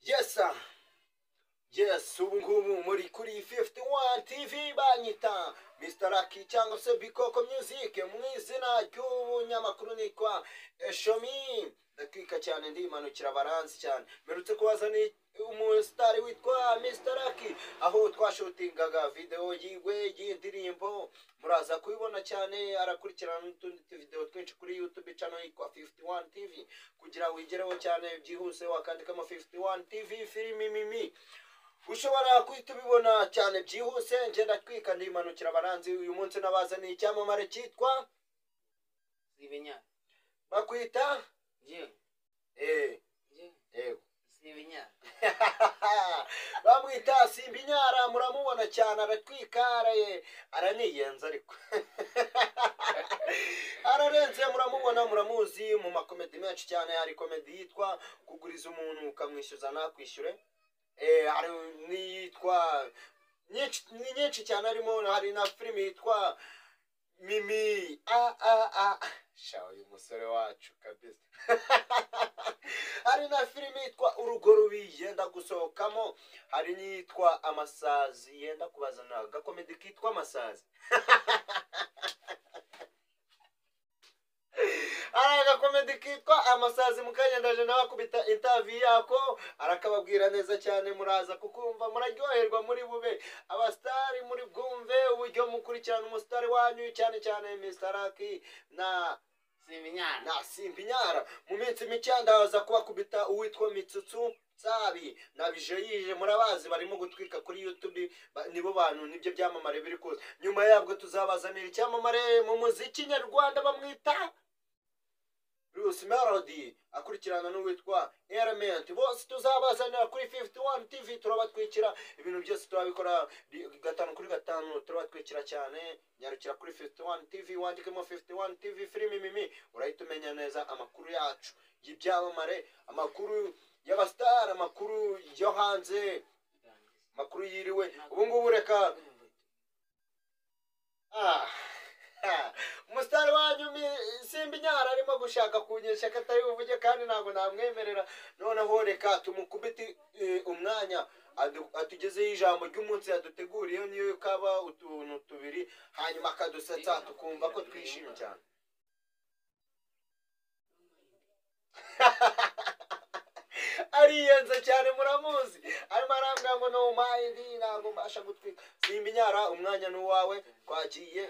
yesa yesi ubu ngubu muri kuri fifuti wani tivi banyita misita raki cyangwa se bikoko myuzike mu izina ry'ubunyamakuru nitwa eshomi ndakika cyane ndimanukira baransi cyane mperutse kubazaniye umusitari witwa Mr. Lucky aho twashutingaga videwo yiwe y'indirimbo muraza kubibona cyane arakurikirana n'utundi tuvideo twinshi kuri YouTube channel yitwa 51 TV kugira wigereho cyane byihuse wakandikamo 51 TV filimi mimi ushobora guhita ubibona cyane byihuse ngenda twika ndimanukira abaranzi uyu munsi nabazaniye icyamamare cyitwa Sibenya. bakwita Je. eh Je. eh Sibenya. bamwita simbinyara muramubona cyane aratwika araye araniyenza ariko ararenze muramubona muramuzi mu makomedi menshi cyane hari komedi yitwa kuguriza umuntu ukamwishyuza ntakwishyure Eh, hari n'iyitwa nyinshi- ni nyinshi cyane harimo hari na filime yitwa mimi a a a sha uyu musore wacu kabisa hari na filime yitwa urugo rubi yenda gusohokamo hari n'iyitwa amasazi yenda kubazana agakomedi kitwa amasazi hari agakomedi kitwa amasazi mukagendaje nawe akubita intavi yako arakababwira neza cyane muraza kukumva muraryoherwa muri bube abasitari muri bwumve uburyo mukurikirana umusitari wanyu cyane cyane mistaraki na Sibenya. na simpinyara mu minsi mike ndaza kubakubita uwitwa mitsutsu sabi na bijeyije murabazi barimo gutwika kuri youtube ba- nibo bantu nibyo byamamare biri kuza nyuma yabwo tuzabazanira icyamamare mu muziki nyarwanda bamwita bruce melody akurikirana n'uwitwa element bose tuzabazanira kuri 51 tv turabatwikira ibintu byose turabikora Di- gatanu kuri gatanu turabatwikira cyane nyarukira kuri 51 tv wandikemo 51 tv filimi mimi urahita umenya neza amakuru yacu y'ibyamamare amakuru y'abasitari amakuru yo hanze amakuru yiriwe ubu ngubu reka Ah, ah. umusitari wanyu mi- simba inyara arimo gushaka kunyesha ko atari buvuge kandi ntabwo namwemerera noneho reka tumukubite eh, umwanya adu- atugezeho ijambo ry'umunsi yaduteguriye niyo kaba utuntu tubiri hanyuma akadusetsa tukumva ko twishimye cyane ariyenze cyane muramuzi arimo arambwira ngo no mayindi ntabwo mbasha gutwika simba inyara umwanya ni uwawe twagiye